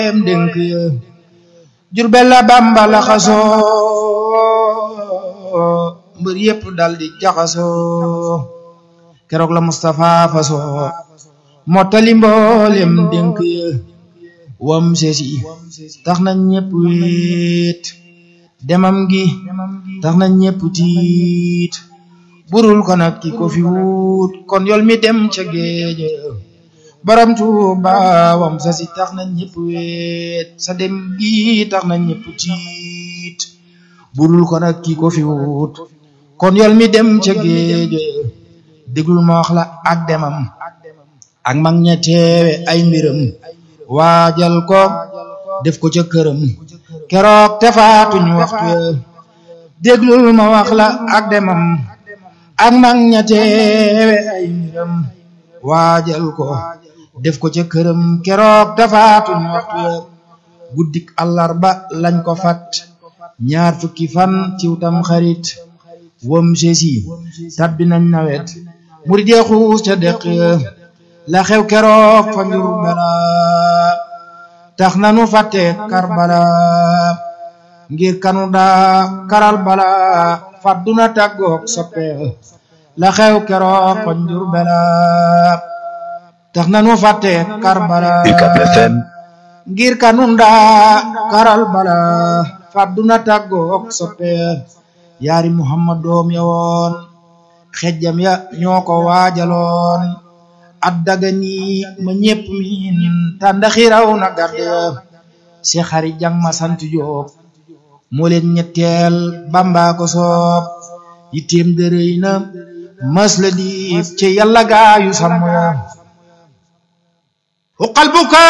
mbooleem dénk ya Jurbel la Bamba la xasoo mbër yépp dal di jaxasoo keroog la Mustapha fasoo mottali mbooleem dénk ya wam sesi tax na ñépp wéet demam gi tax na ñépp tiit burul ko nag ki ko fi wut kon yol mi dem ca géeja borom Tuuba wam sesi tax na ñépp wéet sa dem gi tax na ñépp tiit burul ko nag ki ko fi wut kon yol mi dem ca géeja déglul ma wax la ak demam ak mag ña teewe ay mbiram waajal ko def ko ca këram keroog te faatuñu waxtu ya déglul ma wax la ak demam ak mag ña teewe ay mbiram waajal ko def ko ca këram keroog te faatuñu waxtu ya guddik àllarba lañ ko fat ñaar fukki fan ciw tam xarit wam sesi tabbi nañ nawet murid ya xuus ca deq ya la xew keroog fa njur bala tax nanu fàtte karbala ngir kanu daa karal bala fàdduna tàggoog soppe la xew keroog fa njur bala tax nanu fàtte karbala ngir kanu daa karal bala fàdduna tàggoog soppe yaari muhammad doom ya woon xejjam ya ñoo ko waajaloon addaga ni ma ñépp miin tànda xiraw na garde si xari jang ma sant Jóob moo leen ñetteel Bamba ko soob yitteem dërëy na mas la diif ci yàlla gaayu sàmm ya uqal buka